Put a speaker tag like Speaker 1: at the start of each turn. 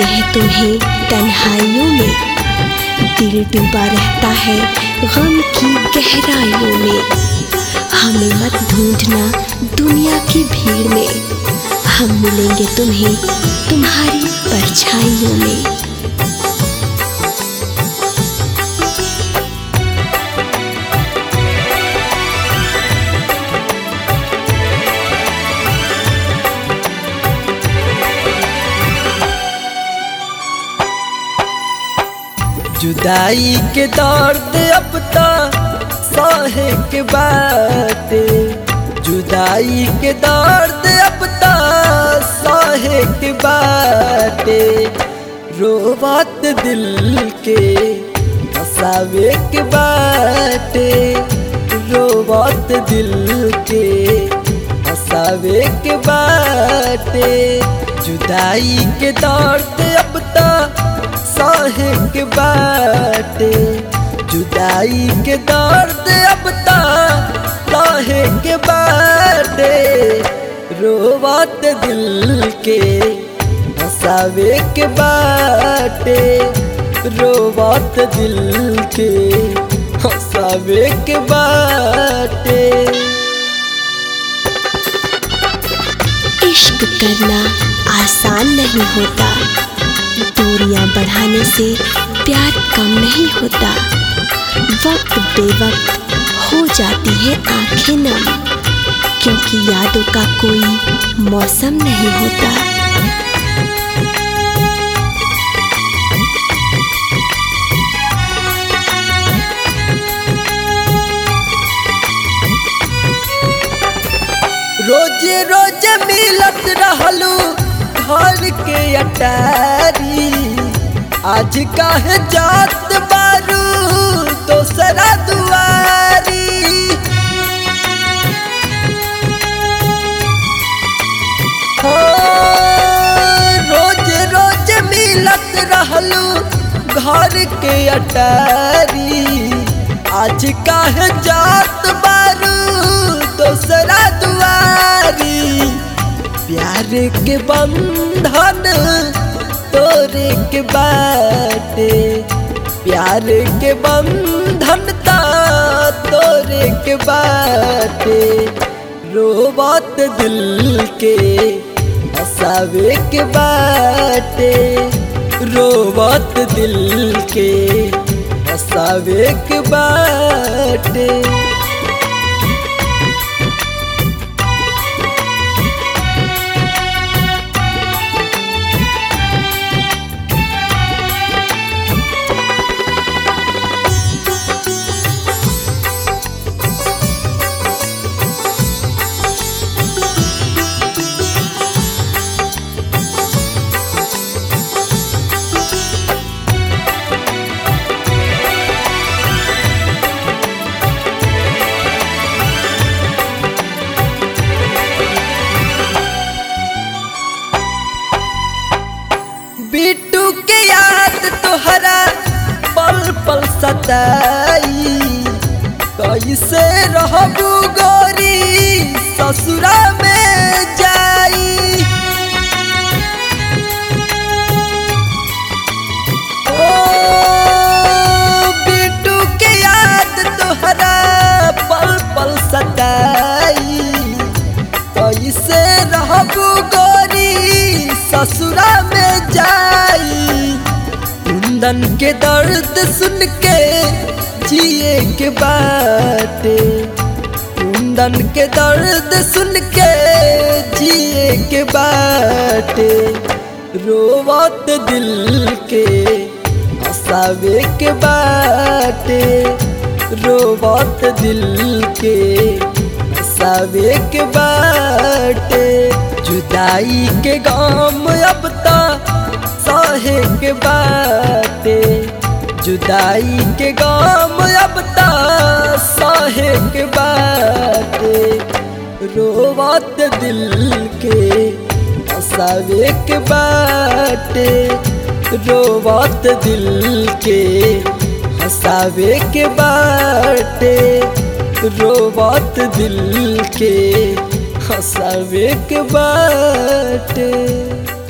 Speaker 1: पाते हैं तुम्हें तन्हाइयों में दिल डूबा रहता है गम की गहराइयों में हमें मत ढूंढना दुनिया की भीड़ में हम मिलेंगे तुम्हें तुम्हारी परछाइयों में
Speaker 2: जुदाई के दर्द अब तो सहे के बाटे जुदाई के दर्द अब तो सहे के बाटे रोवत दिल के हसावे के बाटे रोवत दिल के हसावे के बाटे जुदाई के दर्द अब तो सहे के बाटे जुदाई के दर्द अब सहे के बाटे रोवत दिल के हसावे के बाटे रोवत दिल के हसावे के बाटे
Speaker 1: इश्क करना आसान नहीं होता दूरियां बढ़ाने से प्यार कम नहीं होता वक्त बेवक्त हो जाती है आंखें नम क्योंकि यादों का कोई मौसम नहीं होता
Speaker 2: रोज रोज मिलत रहलू घर के अटारी आज काहे जात बारू दोसरा दुआरी हाँ, रोज रोज मिलत रहलू घर के अटारी आज काहे जात बारू दोसरा दुआरी प्यार के बंधन तोरे के बाटे प्यार के बंधन ता तोरे के बाटे रोबत दिल के हसावे के बाटे रोबत दिल के हसावे के बाटे बिट्टू के याद तोहरा पल पल सताई कैसे रहबू गोरी ससुरा में जाई ओ बिट्टू के याद तोहरा पल पल सताई कैसे रहबू गोरी ससुरा में जाई कुंदन के दर्द सुन के जिए के बाटे कुंदन के दर्द सुन के जिए के बाटे रोवत दिल के हसावे के बाटे रोवत दिल के हसावे के बाटे जुदाई के गाम अब ता सहे के बाटे जुदाई के गाम अब ता सहे के बाटे रोवत दिल के हसावे के बाटे रोवत दिल के हसावे के बाटे रोवत दिल के हसावे के बाटे